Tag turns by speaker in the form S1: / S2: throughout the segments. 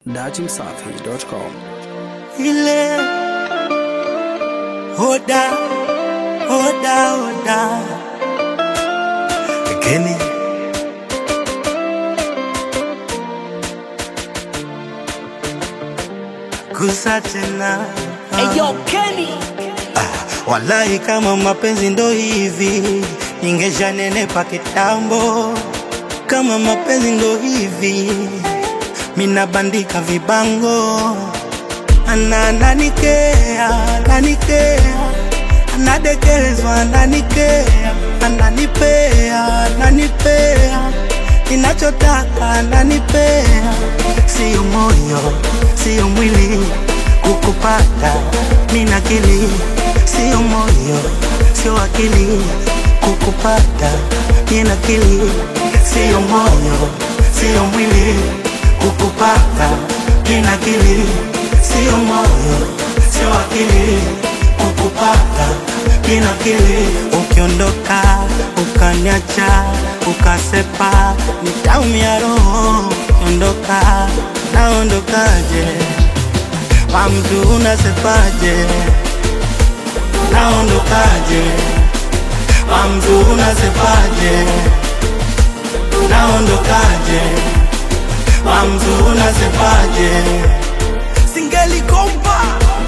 S1: datimsafi.com.
S2: ile hoda hoda hoda Kenny kusa tena
S3: Eyo Kenny
S2: Wallahi, kama mapenzi ndo hivi, ningeshanenepa kitambo. Kama mapenzi ndo hivi, mina bandika vibango. Ana ananikea, ananikea, anadekezwa, ananikea, ananipea, ananipea, ninachotaka ananipea, sio moyo, sio mwili kukupata, mina akili, sio moyo, sio akili kukupata, mina akili, sio moyo, sio mwili kukupata, mina akili, sio moyo, sio akili kukupata, mina akili. Ukiondoka ukaniacha ukasepa, nitaumia roho. Ondoka, naondokaje? Kwa mtu unasepaje? Naondokaje? Kwa mtu unasepaje? Naondokaje? Kwa mtu unasepaje? Singelikomba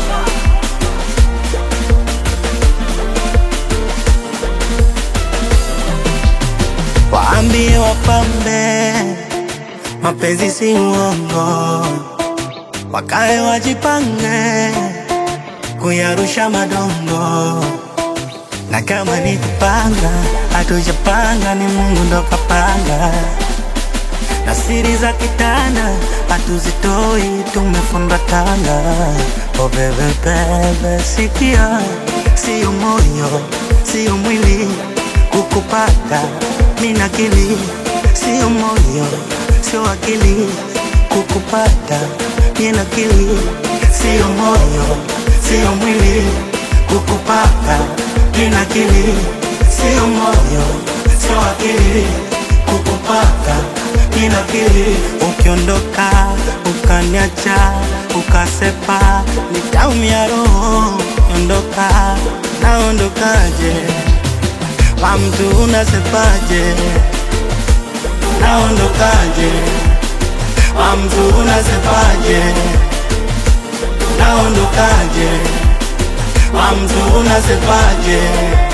S2: waambie wapambe, mapenzi si uongo, wakae wajipange kuyarusha madongo, na kama ni kupanga, hatujapanga, ni Mungu ndo kapanga, na siri za kitanda hatuzitoi, tumefundwa tanga. Oh bebe bebe, sikia, sio moyo, sio mwili kukupata, mina akili, sio moyo, sio akili kukupata, mina akili, sio moyo, sio mwili kukupata, mina akili, sio moyo, sio akili kukupata, mina akili. Ukiondoka ukaniacha ukasepa, nitaumia roho. Ondoka, naondokaje? Kwa mtu unasepaje? Naondokaje? Kwa mtu unasepaje? Naondokaje? Kwa mtu unasepaje?